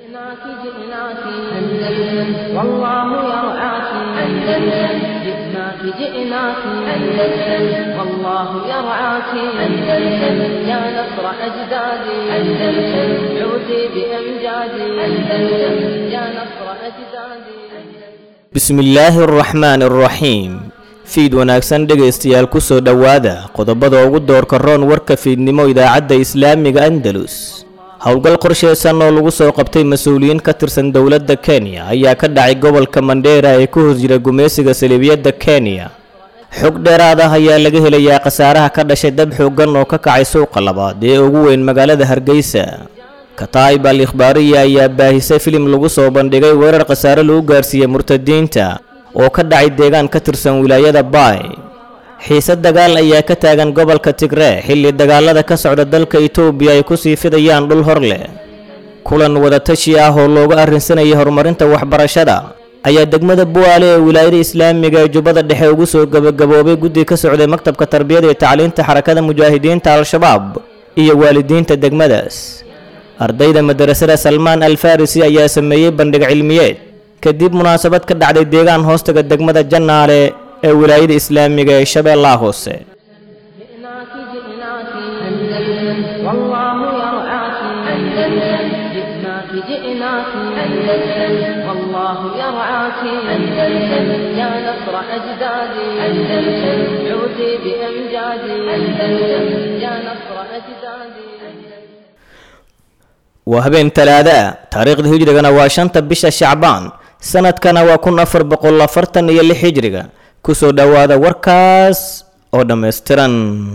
جئناك جئناك أندلس والله يرعاك أندلس جئناك جئناك أندلس والله يرعاك أندلس يا نصر أجدادي أندلس عودي بأمجادي أندلس يا نصر أجدادي bismillaahi araxmaani araxiim fiid wanaagsan dhegaystayaal ku soo dhowaada qodobada ugu doorka roon warka fiidnimo idaacadda islaamiga andalus howlgal qorsheysan oo lagu soo qabtay mas-uuliyiin ka tirsan dowladda kenya ayaa ka dhacay gobolka mandheera ee ku hos jira gumaysiga saliibiyadda kenya xog dheeraad ah ayaa laga helayaa khasaaraha ka dhashay dab xooggan oo ka kacay suuqa labaad ee ugu weyn magaalada hargeysa kataa'ib al ikhbaariya ayaa baahisay filim lagu soo bandhigay weerar khasaare lagu gaarsiiyey murtadiinta oo ka dhacay deegaan ka tirsan wilaayada baay xiise dagaal ayaa ka taagan gobolka tigree xilli dagaalada ka socda dalka itoobiya ay kusii fidayaan dhul hor leh kulan wadatashi ah oo looga arrinsanayay horumarinta waxbarashada ayaa degmada bu'aale ee wilaayada islaamiga ee jubbada dhexe ugu soo gebagaboobay guddi ka socday maktabka tarbiyada iyo tacliinta xarakada mujaahidiinta al-shabaab iyo waalidiinta degmadaas ardayda madarasada salmaan al farisi ayaa sameeyey bandhig cilmiyeed kadib munaasabad ka dhacday deegaan hoostaga degmada jannaale ee wilaayada islaamiga ee shabeellaha hoose جئناك جئناك أندلس والله يرعاك أندلس جئناك جئناك أندلس والله يرعاك أندلس يا نصر أجدادي أندلس عودي بأمجادي أندلس يا نصر أجدادي waa habeen talaada ah taariikhda hijrigana waa shanta bisha shacbaan sanadkana waa kun afar boqol afartan iyo lix hijriga kusoo dhowaada warkaas oo dhammaystiran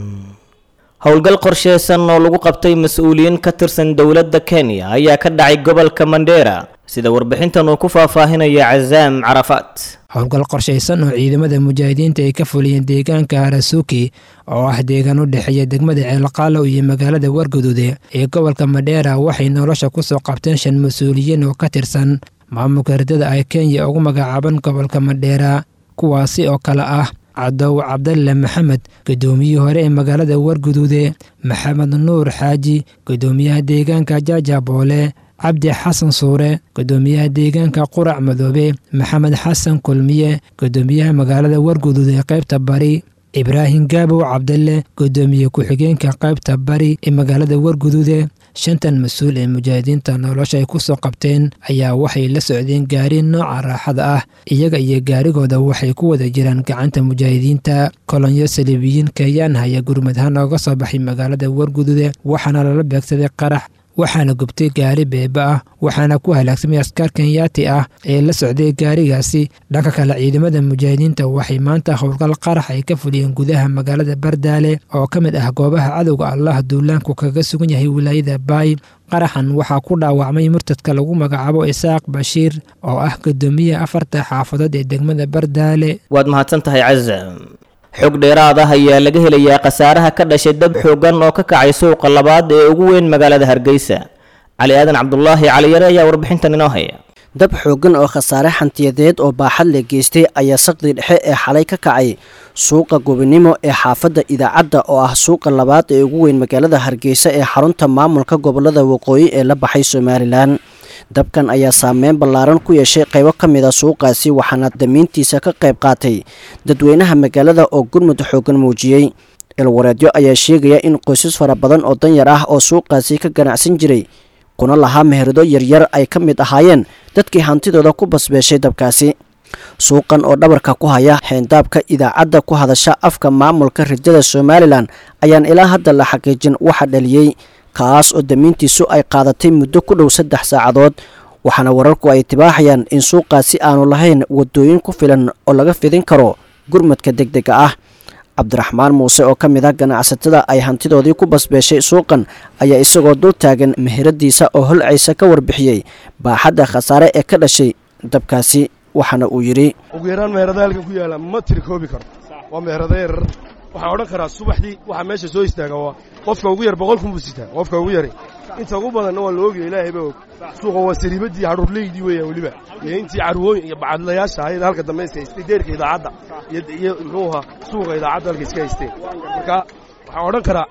howlgal qorsheysan oo lagu qabtay mas-uuliyiin ka tirsan dowladda kenya ayaa ka dhacay gobolka mandheera sida warbixintan uu ku faahfaahinaya cazaam carafaat howlgal qorshaysan oo ciidamada mujaahidiinta ay ka fuliyeen deegaanka harasuuki oo ah deegaan u dhexeeya degmada ceelqaalow iyo magaalada warguduude ee gobolka madheera waxay nolosha kusoo qabteen shan mas-uuliyiin oo ka tirsan maamulka herdada ay kenya ugu magacaaban gobolka madheera kuwaasi oo kale ah cadow cabdalle maxamed gudoomiyihii hore ee magaalada warguduude maxamed nuur xaaji gudoomiyaha deegaanka jaajaboole cabdi xasan suure gudoomiyaha deegaanka qurac madoobe maxamed xasan kulmiye gudoomiyaha magaalada warguduud ee qaybta bari ibraahim gaabow cabdalle gudoomiye ku-xigeenka qaybta bari ee magaalada warguduude shantan mas-uul ee mujaahidiinta nolosha ay kusoo qabteen ayaa waxay la socdeen gaari nooca raaxada ah iyaga iyo gaarigooda waxay ku wada jiraan gacanta mujaahidiinta kolonyo saliibiyiin keeyaan haya gurmadhaan ooga soo baxay magaalada warguduude waxaana lala beegsaday qarax waxaana gubtay gaari beeba ah waxaana ku halaagsamay askaar kenyaati ah ee la socday gaarigaasi dhanka kale ciidamada mujaahidiinta waxay maanta howlgal qarax ay ka fuliyeen gudaha magaalada bardaale oo ka mid ah goobaha cadowga allah duulaanku kaga sugan yahay wilaayada baay qaraxan waxaa ku dhaawacmay murtadka lagu magacaabo isaaq bashiir oo ah gudoomiyaha afarta xaafadood ee degmada bardaale waad mahadsan tahay cazam xog dheeraad ah ayaa laga helayaa khasaaraha ka dhashay dab xooggan oo ka kacay suuqa labaad ee ugu weyn magaalada hargeysa cali aadan cabdulaahi caliyare ayaa warbixintan inoo haya dab xooggan oo khasaare xantiyadeed oo baaxad le geystay ayaa saqdi dhexe ee xalay ka kacay suuqa gobonimo ee xaafadda idaacadda oo ah suuqa labaad ee ugu weyn magaalada hargeysa ee xarunta maamulka gobolada waqooyi ee la baxay somalilan dabkan ayaa saameyn ballaaran ku yeeshay qaybo ka mid a suuqaasi waxaana damiintiisa ka qayb qaatay dadweynaha magaalada oo gurmud xooggan muujiyey ilwareedyo ayaa sheegaya in qoysas fara badan oo danyar ah oo suuqaasi ka ganacsan jiray kuna lahaa meherado yaryar ay ka mid ahaayeen dadkii hantidooda ku basbeeshay dabkaasi suuqan oo dhabarka ku haya xeendaabka idaacadda ku hadasha afka maamulka ridada somalilan ayaan ilaa hadda la xaqiijin waxa dhaliyey kaas oo damiintiisu ay qaadatay muddo ku dhow saddex saacadood waxaana wararku ay tibaaxayaan in suuqaasi aanu lahayn wadooyin ku filan oo laga fidin karo gurmadka deg dega ah cabdiraxmaan muuse oo ka mid ah ganacsatada ay hantidoodii ku basbeeshay suuqan ayaa isagoo dul taagan meheradiisa oo holcaysa ka warbixiyey baaxadda khasaare ee ka dhashay dabkaasi waxaana uu yidhi ugu yaraan meherada halkan ku yaalla ma tiri koobi karo waa meherada yarar waxaan odhan karaa subaxdii waxaa meesha soo istaaga waa qofka ugu yar boqol kun buu sitaa qofka ugu yari inta ugu badanna waa la ogaya ilaahay baa og suuqa waa sariibaddii hadhuurleydii weeyaan weliba iyo intii carwooyin iyo bacadlayaasha ahayd halka dambe iska haystay deerka idaacadda iyo muxuu ahaa suuqa idaacadda halka iska haysteen marka waxaan odhan karaa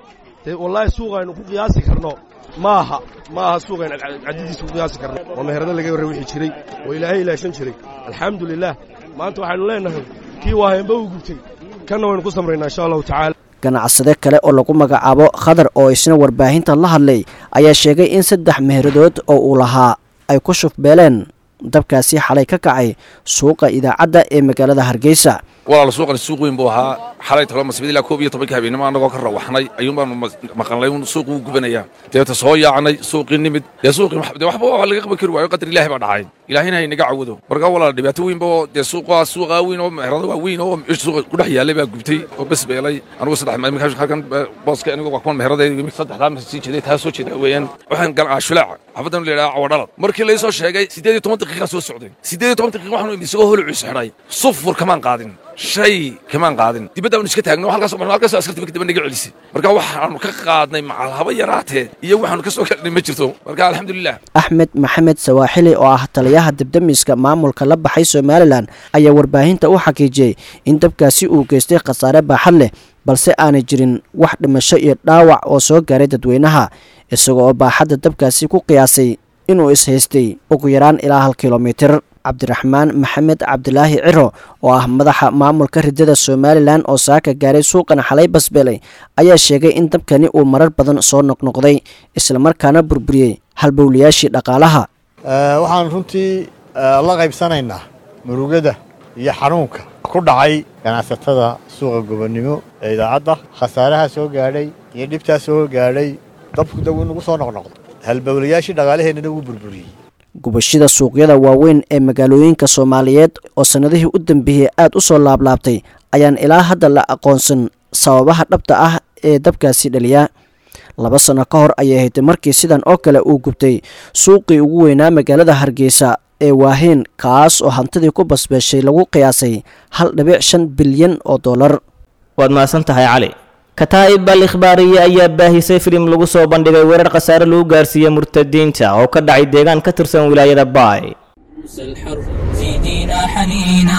dee wallaahi suuqa aynu ku qiyaasi karno ma aha ma aha suuqa aynu caddidiisa ku qiyaasi karno waa meherado laga warra wixii jiray oo ilaahay ilaashan jiray alxamdulilaah maanta waxaynu leennahay kii waaheenba uu gubtay kanna waynu ku samraynaa insha allahu tacaala ganacsade kale oo lagu magacaabo khadar oo isna warbaahinta la hadlay ayaa sheegay in saddex meheradood oo uu lahaa ay ku shufbeeleen dabkaasi xalay ka kacay suuqa idaacadda ee magaalada hargeysa walaal suuqani suuq weyn buu ahaa xalay talo masbid ilaa koob iyo tobanka habeenimo annagoo ka rawaxnay ayuun baanu maqalnay un suuq uu gubanayaa deeta soo yaacnay suuqii nimid dee suuqii dee waxba waa laga qaban kari waayo qadar ilaahi baa dhacay ilaahina haynaga cawado marka walaal dhibaato weynba oo dee suuqa suuqa weyn oo meherada waa weyn oo suuqa ku dhex yaallay baa gubtay oo bes beelay anigu saddex markaa halkan booska anigu waa kuwan meheradeeda saddexdaa marka sii jeeday taa soo jeeda weeyaan waxaan galaa shulaaca xafadan la yidhaha cawadhalad markii laysoo sheegay siddeed iyo toban daqiiqa soo socday siddeed iyo toban daqiiqa waxaanu imid isagoo holuciis xidhay sufur kamaan qaadin shay kamaan qaadin dibadda aanu iska taagno halkaas halkaas askarta markii dambe naga celisay marka waxaanu ka qaadnay macal haba yaraatee iyo waxaanu ka soo gaadhnay ma jirto marka alxamdulilah axmed maxamed sawaaxili oo ah taliyaha debdemiska maamulka la baxay somalilan ayaa warbaahinta u xaqiijiyey in dabkaasi uu geystay khasaare baaxad leh balse aanay jirin wax dhimasho iyo dhaawac oo soo gaaray dadweynaha isagoo oo baaxadda dabkaasi ku qiyaasay inuu ishaystay ugu yaraan ilaa hal kilomitir cabdiraxmaan maxamed cabdilaahi ciro oo ah madaxa maamulka ridada somalilan oo saaka gaaray suuqan xalay basbeelay ayaa sheegay in dabkani uu marar badan soo noqnoqday islamarkaana burburiyey halbowlayaashii dhaqaalaha waxaan runtii la qaybsanaynaa murugada iyo xanuunka ku dhacay ganacsatada suuqa gobonnimo ee idaacadda khasaaraha soo gaadhay iyo dhibtaa soo gaadhay dabku daw inugu soo noqnoqdo halbowlayaashii dhaqaalaheennana wuu burburiyey gubashada suuqyada waaweyn ee magaalooyinka soomaaliyeed oo sannadihii u dambeeyey aad u soo laablaabtay ayaan ilaa hadda la aqoonsan sababaha dhabta ah ee dabkaasi dhaliya laba sanno ka hor ayay ahayd markii sidan oo kale uu gubtay suuqii ugu weynaa magaalada hargeysa ee waaheyn kaas oo hantidii ku basbeeshay lagu qiyaasay hal dhibic shan bilyan oo dollar waad mahadsan tahay cali kataa'ib al ikhbaariye ayaa baahisay filim lagu soo bandhigay weerar khasaare lagu gaarsiiyey murtadiinta oo ka dhacay deegaan ka tirsan wilaayada baay الحر زيدينا حنينا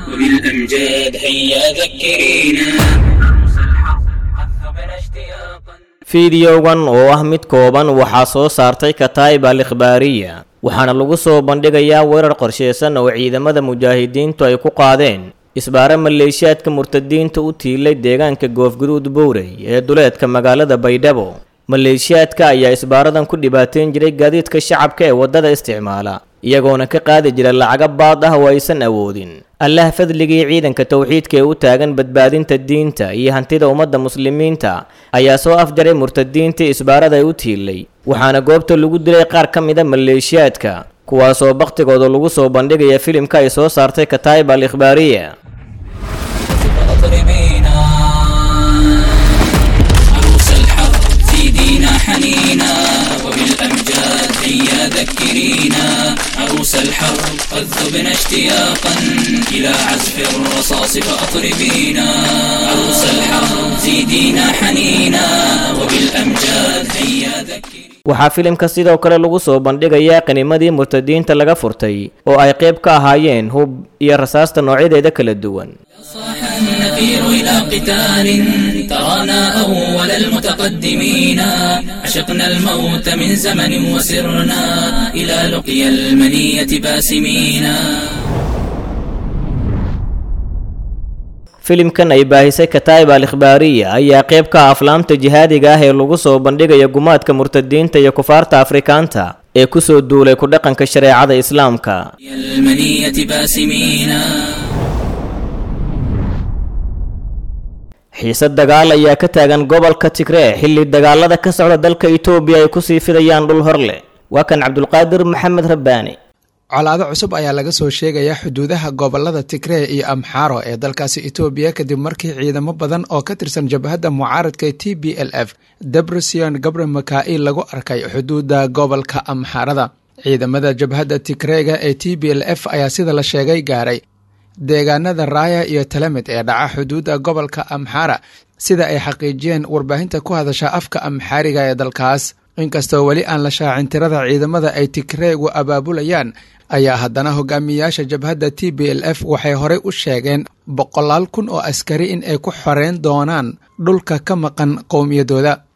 وبالأمجاد هيا ذكرينا الحر اشتياقا fiidiyowgan oo ah mid kooban waxaa soo saartay kataa'ib al ikhbaariya waxaana lagu soo bandhigayaa weerar qorsheysan oo ciidamada mujaahidiintu ay ku qaadeen isbaare maleeshiyaadka murtadiinta u tiilay deegaanka goofguduud bowrey ee duleedka magaalada baydhabo maleeshiyaadka ayaa isbaaradan ku dhibaateyn jiray gaadiidka shacabka ee waddada isticmaala iyagoona ka qaadi jira lacago baad ah oo aysan awoodin allah fadligii ciidanka towxiidka ee u taagan badbaadinta diinta iyo hantida ummadda muslimiinta ayaa soo afjaray murtadiintii isbaarada ay u tiilay waxaana goobta lagu dilay qaar ka mida maleeshiyaadka kuwaasoo bakhtigooda lagu soo bandhigaya filimka ay soo saartay kataa'ib al ikhbaariya فاضربينا عروس الحر زيدينا حنينا وبالأمجاد هيا ذكرينا عروس الحر قد ذبنا اشتياقا إلى عزف الرصاص فأطربينا عروس الحر زيدينا حنينا وبالأمجاد هيا ذكرينا waxaa filimka sidoo kale lagu soo bandhigayaa qanimadii murtadiinta laga furtay oo ay qayb ka ahaayeen hub iyo rasaasta noocyadeeda kala duwan صاح النفير إلى قتال ترانا أول المتقدمين عشقنا الموت من زمن وسرنا إلى لقيا المنية باسمين filimkan ay baahisay kataa'ib al ikhbaariya ayaa qayb ka ah aflaamta jihaadiga ah ee lagu soo bandhigayo gumaadka murtadiinta iyo kufaarta afrikaanta ee ku soo duulay ku dhaqanka shareecada islaamka المنية باسمين xiisad dagaal ayaa ka taagan gobolka tigree xilli dagaalada ka socda dalka itoobiya ay kusii fidayaan dhul hor leh waa kan cabdulqaadir maxamed rabbaani colaado cusub ayaa laga soo sheegayaa xuduudaha gobolada tigree iyo amxaaro ee dalkaasi etoobiya kadib markii ciidamo badan oo ka tirsan jabhadda mucaaradka t b l f debresion gabre makail lagu arkay xuduudda gobolka amxaarada ciidamada jabhadda tigreega ee t b l f ayaa sida la sheegay gaaray deegaanada raaya iyo talamed ee dhaca xuduudda gobolka amxaara sida ay xaqiijiyeen warbaahinta ku hadasha afka amxaariga ee dalkaas inkastoo weli aan la shaacin tirada ciidamada ay tigreegu abaabulayaan ayaa haddana hogaamiyayaasha jabhadda t b l f waxay horey u sheegeen boqolaal kun oo askari in ay ku xoreyn doonaan dhulka ka maqan qowmiyadooda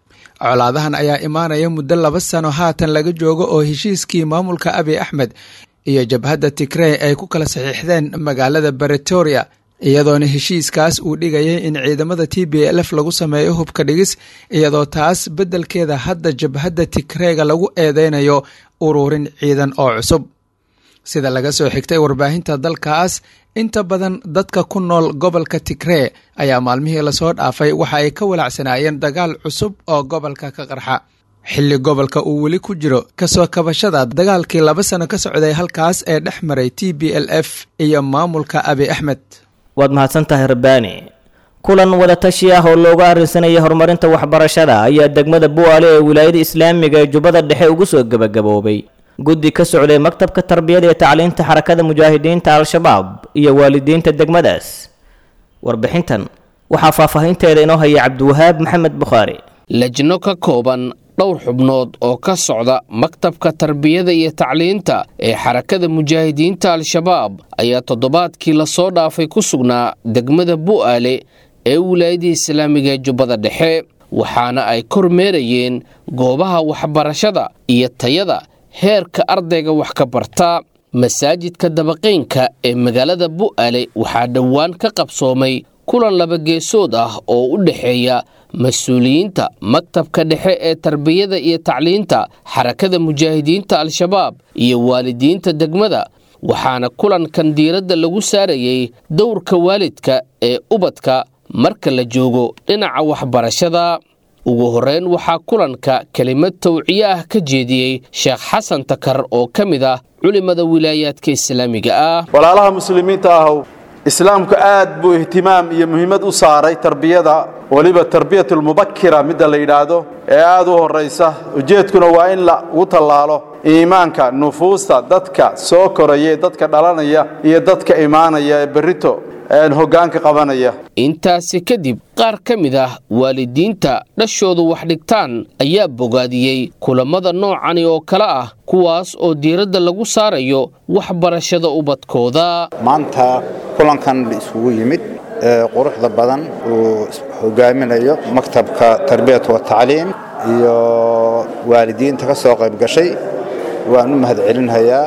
colaadahan ayaa imaanaya muddo laba sano haatan laga joogo oo heshiiskii maamulka abiy axmed iyo jabhadda tigrey ay ku kala saxiixdeen magaalada bretoria iyadoona heshiiskaas uu dhigayay in ciidamada t b lf lagu sameeyo hubka dhigis iyadoo taas beddelkeeda hadda jabhadda tigreyga lagu eedeynayo ururin ciidan oo cusub sida laga soo xigtay warbaahinta dalkaas inta badan dadka ku nool gobolka tigree ayaa maalmihii lasoo dhaafay waxa ay ka walacsanaayeen dagaal cusub oo gobolka ka qarxa xilli gobolka uu weli ku jiro kasoo kabashada dagaalkii laba sano ka socday halkaas ee dhex maray t b l f iyo maamulka abi axmed waad mahadsan tahay rabbaani kulan wadatashi ah oo looga arrinsanayay horumarinta waxbarashada ayaa degmada bu'aale ee wilaayada islaamiga ee jubbada dhexe ugu soo gebagaboobay guddi ka socday maktabka tarbiyada ee tacliinta xarakada mujaahidiinta al-shabaab iyo waalidiinta degmadaas warbixintan waxaa faahfaahinteeda inoo haya cabdiwahaab maxamed bukhaari lajno ka kooban dhowr xubnood oo ka socda maktabka tarbiyada iyo tacliinta ee xarakada mujaahidiinta al-shabaab ayaa toddobaadkii lasoo dhaafay ku sugnaa degmada bu'aale ee wilaayada islaamiga ee jubbada dhexe waxaana ay kormeerayeen goobaha waxbarashada iyo tayada heerka ardayga wax ka barta masaajidka dabaqeynka ee magaalada bu'aale waxaa dhowaan ka qabsoomay kulan laba geesood ah oo u dhexeeya mas-uuliyiinta maktabka dhexe ee tarbiyada iyo tacliinta xarakada mujaahidiinta al-shabaab iyo waalidiinta degmada waxaana kulankan diiradda lagu saarayey dowrka waalidka ee ubadka marka la joogo dhinaca waxbarashada ugu horreyn waxaa kulanka kelimad tawciye ah ka jeediyey sheekh xasan takar oo ka mid ah culimada wilaayaadka islaamiga ah walaalaha muslimiinta ahow islaamku aad buu ihtimaam iyo muhiimad u saaray tarbiyada weliba tarbiyatulmubakira midda la yidhaahdo ee aad u horraysa ujeedkuna waa in lagu tallaalo iimaanka nufuusta dadka soo koraya dadka dhalanaya iyo dadka imaanaya ee berrito hoggaanka qabanaya intaasi kadib qaar ka mid ah waalidiinta dhashoodu wax dhigtaan ayaa bogaadiyey kulammada noocani oo kale ah kuwaas oo diiradda lagu saarayo waxbarashada ubadkooda maanta kulankan isugu yimid ee quruxda badan uu hogaaminayo maktabka tarbiyat wa tacliim iyo waalidiinta ka soo qayb gashay waan u mahadcelinhayaa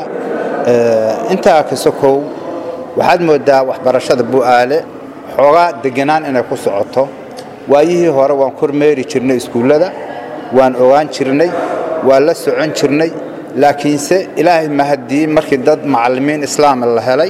intaa kasokow waxaad mooddaa waxbarashada bu'aale xoogaa deganaan inay ku socoto waayihii hore waan kormeeri jirnay iskuullada waan ogaan jirnay waan la socon jirnay laakiinse ilaahay mahadii markii dad macallimiin islaama la helay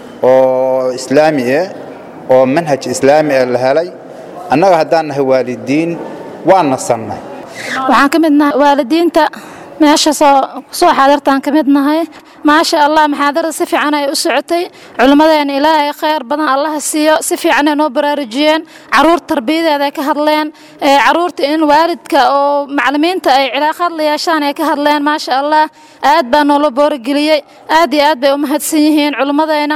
oo islaami eh oo manhaj islaami eh la helay annaga haddaan nahay waalidiin waan nasannay waxaan ka mid nahay waalidiinta meesha soo soo xaadirtaan ka mid nahay maasha allah maxaadarada si fiican ay u socotay culimmadeena ilaahay khayr badan allaha siiyo si fiican ay noo baraarujiyeen caruur tarbiyadeeda ay ka hadleen caruurta in waalidka oo macalimiinta ay cilaaqaad la yeeshaan ay ka hadleen maasha allah aad baa noola boorigeliyey aad iyo aad bay u mahadsan yihiin culimmadeena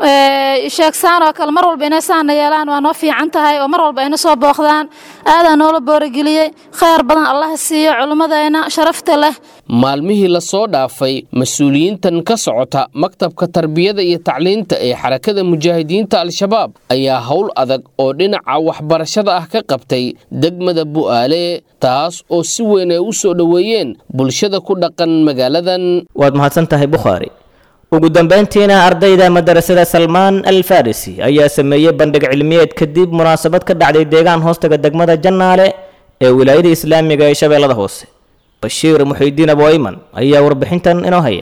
sheegsaan oo kale mar walba inay saana yeelaan waa noo fiican tahay oo mar walba ayna soo booqdaan aadaa noola boorigeliyey khayr badan allaha siiyo culimmadeena sharafta leh maalmihii lasoo dhaafay mas-uuliyiintan ka socota maktabka tarbiyada iyo tacliinta ee xarakada mujaahidiinta al-shabaab ayaa howl adag oo dhinaca waxbarashada ah ka qabtay degmada bu'aale taas oo si weyn ay u soo dhoweeyeen bulshada ku dhaqan magaaladan waad mahadsan tahay bukhaari ugu dambayntiina ardayda madarasada salmaan al farisi ayaa sameeyey bandhig cilmiyeed kadib munaasabad ka dhacday deegaan hoostaga degmada jannaale ee wilaayada islaamiga ee shabeellada hoose bashiir muxiidiin aboyman ayaa warbixintan inoo haya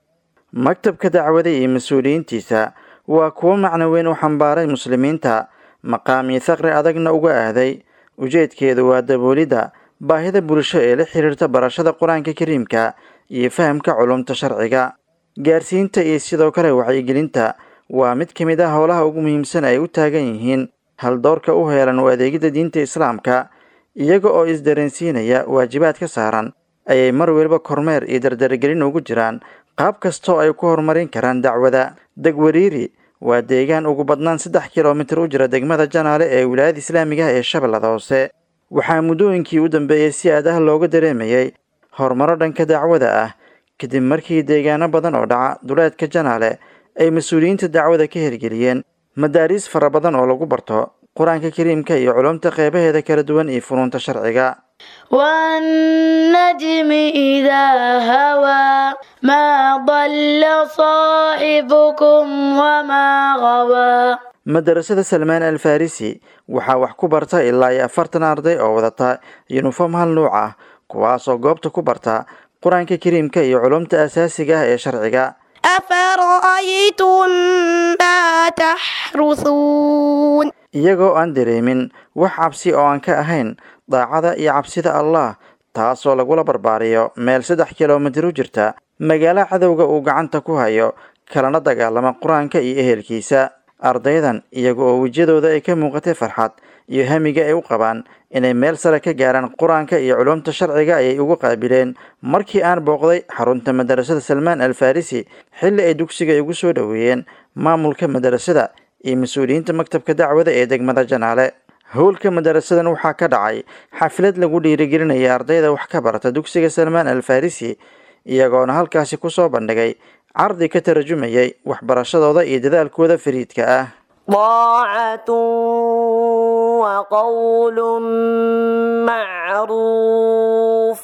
maktabka dacwada iyo mas-uuliyiintiisa waa kuwo macno weyn u xambaaray muslimiinta maqaamii thaqri adagna uga ahday ujeedkeedu waa daboolidda baahida bulsho ee la xiriirta barashada qur-aanka kariimka iyo fahamka culumta sharciga gaarsiinta iyo sidoo kale wacyigelinta waa mid ka mid ah howlaha ugu muhiimsan ay u taagan yihiin haldoorka u heelan u adeegidda diinta islaamka iyaga oo isdareensiinaya waajibaad ka saaran ayay mar weliba kormeer iyo dardargelin ugu jiraan qaab kastoo ay ku horumarin karaan dacwada degwariiri waa deegaan ugu badnaan saddex kilomitir u jira degmada janaale ee wilaayada islaamiga ee shabeellada hoose waxaa muddooyinkii u dambeeyey si aad ah looga dareemayay horumaro dhanka dacwada ah kadib markii deegaano badan oo dhaca duleedka janaale ay mas-uuliyiinta dacwada ka hirgeliyeen madaariis fara badan oo lagu barto qur-aanka kariimka iyo culumta qeybaheeda kala duwan iyo funuunta sharciga والنجم إذا هوى ما ضل صاحبكم وما غوى madarasada salmaan al farisi waxaa wax ku barta ilaa iyo afartan arday oo wadata yuniform hal nuuc ah kuwaasoo goobta ku barta qur-aanka kariimka iyo culumta asaasiga ah ee sharciga أفرأيتم ما تحرثون iyagoo aan dareemin wax cabsi oo aan ka ahayn daacada iyo cabsida allah taasoo lagula barbaariyo meel saddex kilomitir u jirta magaalo cadowga uu gacanta ku hayo kalana dagaalama qur-aanka iyo ehelkiisa ardaydan iyaga oo wejiyadooda ay ka muuqatay farxad iyo hamiga ay u qabaan inay meel sare ka gaaraan qur-aanka iyo culumta sharciga ayay ugu qaabileen markii aan booqday xarunta madarasada salmaan al farisi xilli ay dugsiga igu soo dhoweeyeen maamulka madarasada iyo mas-uuliyiinta maktabka dacwada ee degmada janaale howlka madarasadan waxaa ka dhacay xaflad lagu dhiirigelinaya ardayda wax ka barata dugsiga salmaan al farisi iyagoona halkaasi kusoo bandhigay cardi ka tarjumayay waxbarashadooda iyo dadaalkooda fariidka ah طاعة وقول معروف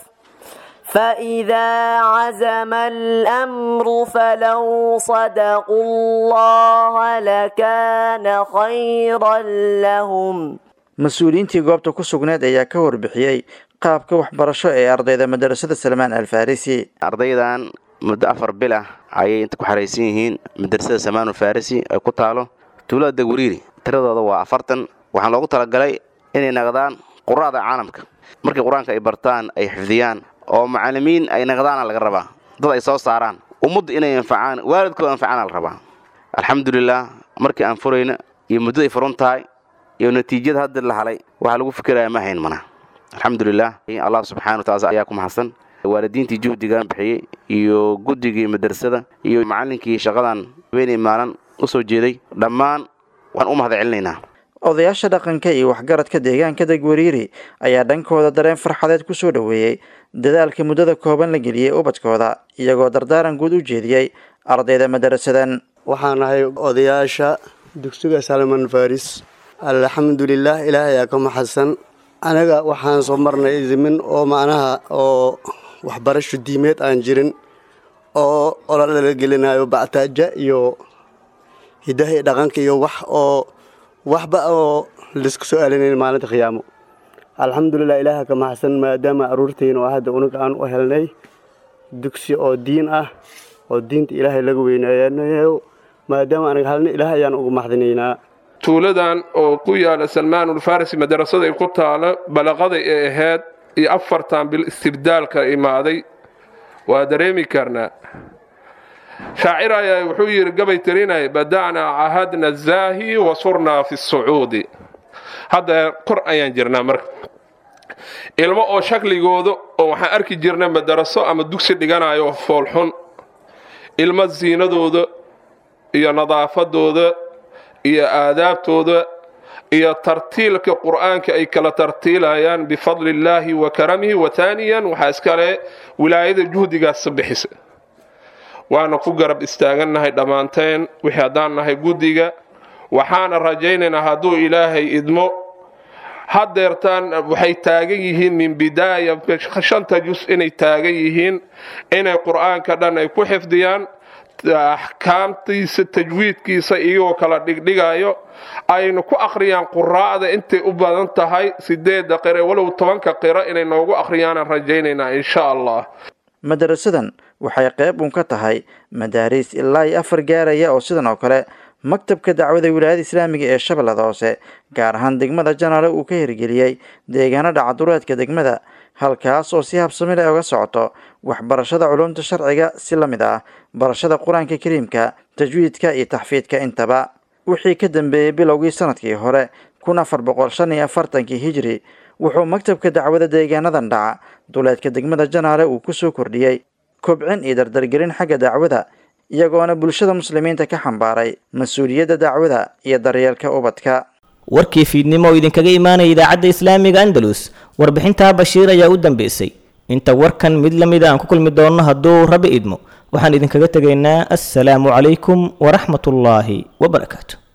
فإذا عزم الأمر فلو صدقوا الله لكان خيرا لهم mas-uuliyiintii goobta ku sugneed ayaa ka warbixiyey qaabka waxbarasho ee ardayda madarasada salmaan al farisi ardaydan muddo afar bil ah ayay inta ku xaraysan yihiin madrasada samaanu farisi ay ku taalo tuulada degwariiri tiradooda waa afartan waxaan loogu talagalay inay naqdaan qura'da caalamka markii qur-aanka ay bartaan ay xifdiyaan oo macallimiin ay naqdaana laga rabaa dad ay soo saaraan ummadda inay anfacaan waalidkooda anfacaana la rabaa alxamdulilah markii aan furayna iyo muddaday furun tahay iyo natiijada hadda la halay waxaa lagu fikiraya ma hayn mana alxamdulilah allah subxana wataala ayaa ku mahadsan waalidiintii juhdigan bixiyey iyo guddigii madrasada iyo macallinkii shaqadan habeenay maalin u soo jeeday dhammaan waan u mahad celinaynaa odayaasha dhaqanka iyo waxgaradka deegaanka degwariiri ayaa dhankooda dareen farxadeed ku soo dhoweeyey dadaalka muddada kooban la geliyey ubadkooda iyagoo dardaaran guud u jeediyey ardayda madarasadan waxaan ahay odayaasha dugsiga salman faris alxamdulilah ilaahay ayaa ka maxadsan anaga waxaan soo marnay idimin oo macnaha oo waxbarasho diimeed aan jirin oo olol laga gelinayo bactaaja iyo hidaha iyo dhaqanka iyo wax oo waxba oo laisku soo aalinayn maalinta khiyaamo alxamdulilah ilaaha ka maxadsan maadaama aruurtayna oo hadda unaga aan u helnay dugsi oo diin ah oo diinta ilaahay laga weynayo maadaama anaga halna ilaah ayaan ugu maxdinaynaa tuuladan oo ku yaala salmaanulfarisi madarasada ay ku taalo balaqaday ee ahayd iyo afartan bil istibdaalka imaaday waa dareemi karnaa shaacir ayaa wuxuu yidhi gabay tirinay bada'naa cahadna zaahi wa surnaa fi sucuudi hadda kor ayaan jirnaa marka ilmo oo shakligooda oo waxaan arki jirnay madaraso ama dugsi dhiganayo foolxun ilmo ziinadooda iyo nadaafadooda iyo aadaabtooda iyo tartiilka qur'aanka ay kala tartiilayaan bifadli illaahi wa karamihi wa taaniyan waxaa iskale wilaayada juhdigaas bixisa waana ku garab istaagannahay dhammaanteen wixii haddaan nahay guddiga waxaana rajaynaynaa hadduu ilaahay idmo haddeertaan waxay taagan yihiin min bidaaya shanta jus inay taagan yihiin inay qur'aanka dhan ay ku xifdiyaan axkaamtiisa tajwiidkiisa iyagoo kala dhigdhigayo aynu ku akhriyaan quraa'da intay u badan tahay sideedda qire walow tobanka qiro inay noogu akhriyaanan rajaynaynaa insha allah madarasadan waxay qayb uun ka tahay madaariis ilaa iyo afar gaaraya oo sidan oo kale maktabka dacwada wilaayada islaamiga ee shabeellada hoose gaar ahaan degmada janaale uu ka hirgeliyey deegaano dhacadureedka degmada halkaas oo si habsami leh uga socoto waxbarashada culumta sharciga si la mid ah barashada qur-aanka kariimka tajwiidka iyo taxfiidka intaba wixii ka dambeeyey bilowgii sanadkii hore kun afar boqol shan iyo afartankii hijri wuxuu maktabka dacwada deegaanadan dhaca duleedka degmada janaale uu kusoo kordhiyey kobcin iyo dardargelin xagga dacwada iyagoona bulshada muslimiinta ka xambaaray mas-uuliyadda dacwada iyo daryeelka ubadka warkii fiidnimo oo idinkaga imaanaya idaacadda islaamiga andalus warbixintaa bashiir ayaa u dambeysay inta warkan mid la mid aan ku kulmi doonno hadduu rabi idmo waxaan idinkaga tegaynaa assalaamu calaykum waraxmatullaahi wabarakaatu